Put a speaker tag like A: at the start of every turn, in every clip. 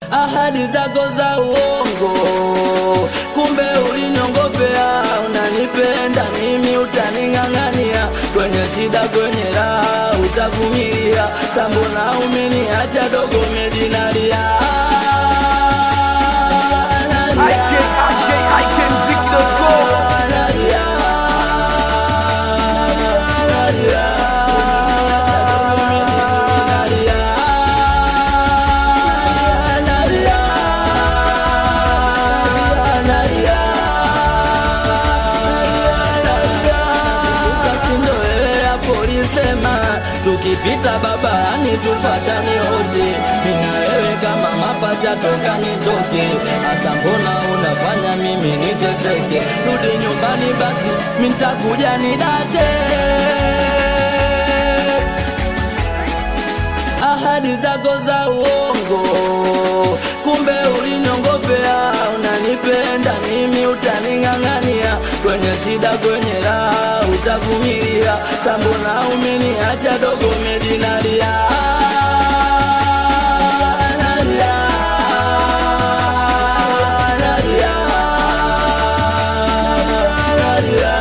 A: ahadi zako za uongo, kumbe uliniongopea. Unanipenda mimi, utaning'ang'ania kwenye shida, kwenye raha utavumilia. Sambona umeniacha dogo, medinalia Sema tukipita babani tufatane wote, mina wewe kama mapacha toka nitoke. Asa mbona unafanya mimi niteseke? Rudi nyumbani basi, mintakuja nidate. Ahadi zako za uongo, kumbe uliniongopea. Unanipenda mimi, utaning'ang'ania kwenye shida, kwenye raha utavumilia. Sambona umeniacha dogo, medinalia nalia, nalia, nalia,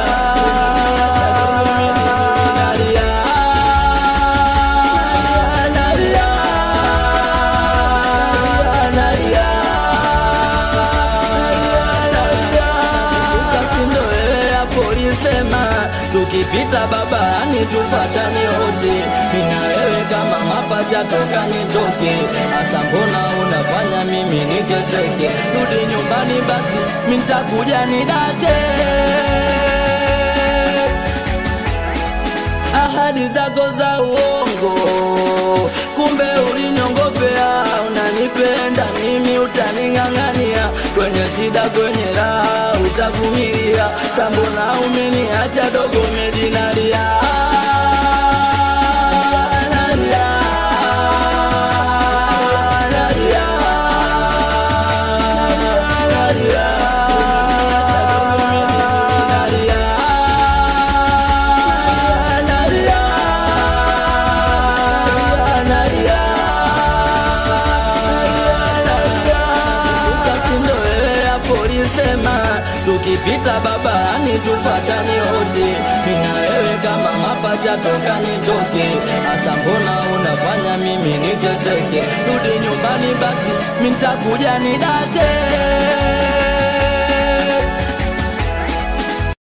A: Sema tukipita babani tufatane wote, mina wewe kama mapacha toka nitoke. Asa mbona unafanya mimi niteseke? Rudi nyumbani basi, mintakuja nidate. Ahadi zako za uongo, kumbe uliniongopea. Unanipenda mimi, utaning'ang'ania kwenye shida, kwenye raha utavumilia. Sambona umeniacha dogo, medinalia nalia, nalia, nalia, Sema tukipita babani tufatane wote, mina wewe kama mapacha toka nitoke. Asa mbona unafanya mimi niteseke? Rudi nyumbani basi, mintakuja nidate.